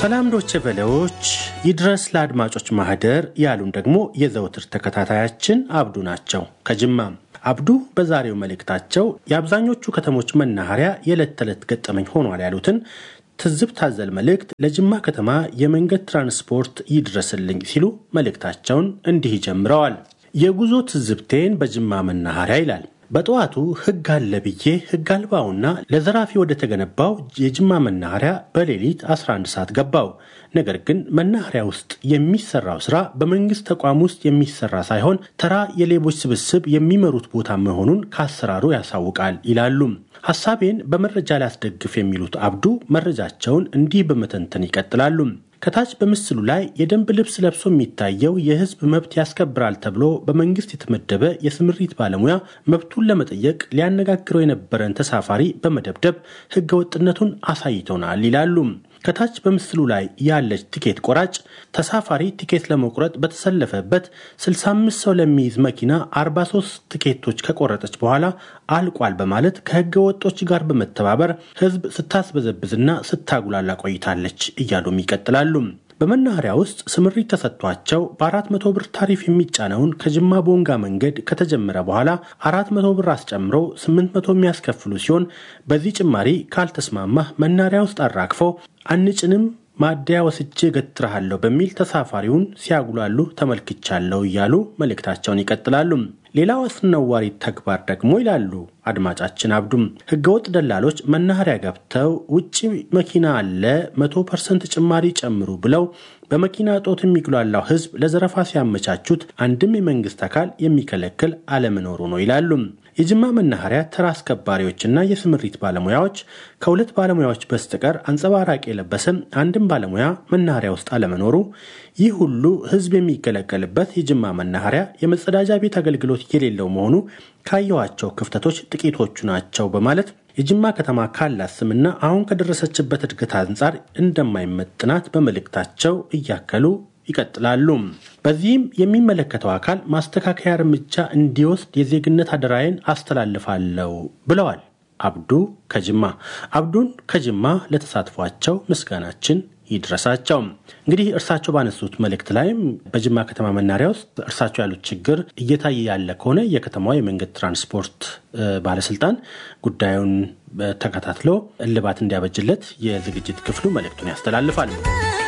ሰላም ዶቼ ቬሌዎች ይድረስ ለአድማጮች ማህደር ያሉን ደግሞ የዘውትር ተከታታያችን አብዱ ናቸው ከጅማ። አብዱ በዛሬው መልእክታቸው የአብዛኞቹ ከተሞች መናኸሪያ የዕለት ተዕለት ገጠመኝ ሆኗል ያሉትን ትዝብት አዘል መልእክት ለጅማ ከተማ የመንገድ ትራንስፖርት ይድረስልኝ ሲሉ መልእክታቸውን እንዲህ ጀምረዋል። የጉዞ ትዝብቴን በጅማ መናኸሪያ ይላል። በጠዋቱ ሕግ አለ ብዬ ሕግ አልባውና ለዘራፊ ወደ ተገነባው የጅማ መናኸሪያ በሌሊት 11 ሰዓት ገባው። ነገር ግን መናኸሪያ ውስጥ የሚሰራው ስራ በመንግስት ተቋም ውስጥ የሚሰራ ሳይሆን ተራ የሌቦች ስብስብ የሚመሩት ቦታ መሆኑን ከአሰራሩ ያሳውቃል ይላሉ። ሀሳቤን በመረጃ ላስደግፍ የሚሉት አብዱ መረጃቸውን እንዲህ በመተንተን ይቀጥላሉ። ከታች በምስሉ ላይ የደንብ ልብስ ለብሶ የሚታየው የህዝብ መብት ያስከብራል ተብሎ በመንግስት የተመደበ የስምሪት ባለሙያ መብቱን ለመጠየቅ ሊያነጋግረው የነበረን ተሳፋሪ በመደብደብ ህገወጥነቱን አሳይቶናል ይላሉ። ከታች በምስሉ ላይ ያለች ቲኬት ቆራጭ ተሳፋሪ ቲኬት ለመቁረጥ በተሰለፈበት 65 ሰው ለሚይዝ መኪና 43 ቲኬቶች ከቆረጠች በኋላ አልቋል በማለት ከህገ ወጦች ጋር በመተባበር ህዝብ ስታስበዘብዝና ስታጉላላ ቆይታለች እያሉም ይቀጥላሉ። በመናኸሪያ ውስጥ ስምሪት ተሰጥቷቸው በአራት መቶ ብር ታሪፍ የሚጫነውን ከጅማ ቦንጋ መንገድ ከተጀመረ በኋላ አራት መቶ ብር አስጨምሮ ስምንት መቶ የሚያስከፍሉ ሲሆን በዚህ ጭማሪ ካልተስማማህ መናኸሪያ ውስጥ አራግፈው አንጭንም ማደያ ወስጄ ገትረሃለሁ በሚል ተሳፋሪውን ሲያጉላሉ ተመልክቻለሁ እያሉ መልእክታቸውን ይቀጥላሉ። ሌላው አስነዋሪ ተግባር ደግሞ ይላሉ አድማጫችን አብዱም ህገወጥ ደላሎች መናኸሪያ ገብተው ውጭ መኪና አለ መቶ ፐርሰንት ጭማሪ ጨምሩ ብለው በመኪና እጦት የሚጉላላው ህዝብ ለዘረፋ ሲያመቻቹት አንድም የመንግስት አካል የሚከለክል አለመኖሩ ነው ይላሉ። የጅማ መናኸሪያ ተራ አስከባሪዎችና የስምሪት ባለሙያዎች ከሁለት ባለሙያዎች በስተቀር አንጸባራቂ የለበሰ አንድም ባለሙያ መናኸሪያ ውስጥ አለመኖሩ፣ ይህ ሁሉ ህዝብ የሚገለገልበት የጅማ መናኸሪያ የመጸዳጃ ቤት አገልግሎት የሌለው መሆኑ ካየኋቸው ክፍተቶች ጥቂቶቹ ናቸው በማለት የጅማ ከተማ ካላት ስምና አሁን ከደረሰችበት እድገት አንጻር እንደማይመጥናት በመልእክታቸው እያከሉ ይቀጥላሉ። በዚህም የሚመለከተው አካል ማስተካከያ እርምጃ እንዲወስድ የዜግነት አደራዬን አስተላልፋለሁ ብለዋል አብዱ ከጅማ። አብዱን ከጅማ ለተሳትፏቸው ምስጋናችን ይድረሳቸው። እንግዲህ እርሳቸው ባነሱት መልእክት ላይም በጅማ ከተማ መናኸሪያ ውስጥ እርሳቸው ያሉት ችግር እየታየ ያለ ከሆነ የከተማዋ የመንገድ ትራንስፖርት ባለስልጣን ጉዳዩን ተከታትሎ እልባት እንዲያበጅለት የዝግጅት ክፍሉ መልእክቱን ያስተላልፋል።